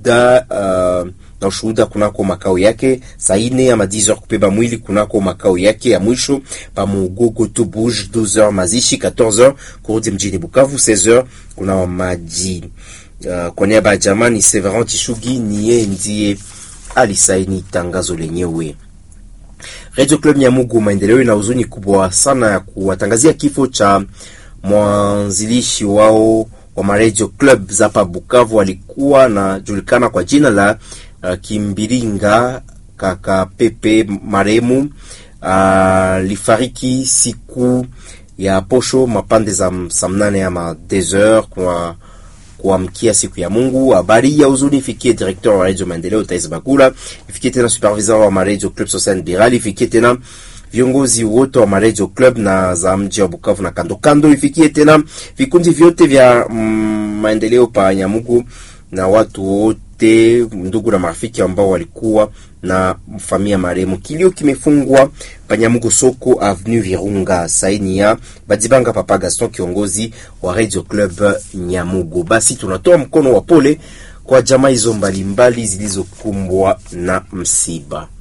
ushuhuda uh, na ushuhuda kunako makao yake saa ine ama 10h kupeba mwili kunako makao yake ya mwisho pa Mugogo tu Bouge 12h mazishi 14h kurudi mjini Bukavu 16h kuna maji uh, kwa niaba ya jamani Severin Chishugi niye ndiye alisaini tangazo lenyewe. Radio Club Nyamugu maendeleo ina huzuni kubwa sana ya kuwatangazia kifo cha mwanzilishi wao wa maradio club za hapa Bukavu. Alikuwa anajulikana kwa jina la uh, Kimbiringa kaka Pepe maremu alifariki uh, siku ya posho mapande za saa mnane ama des heures kwa kuamkia siku ya Mungu. Habari ya huzuni ifikie directeur wa Radio Maendeleo Tais Bakula, ifikie tena supervisor wa Radio Club Social Biral, ifikie tena viongozi wote wa Radio Club na za mji wa Bukavu na kando kando, ifikie tena vikundi vyote vya mm, maendeleo pa Nyamugu na watu wote ndugu na marafiki ambao walikuwa na familia marehemu. Kilio kimefungwa Panyamugu soko avenue Virunga, saini ya Badibanga Papa Gaston, kiongozi wa Radio Club Nyamugu. Basi tunatoa mkono wa pole kwa jamaa hizo mbalimbali zilizokumbwa na msiba.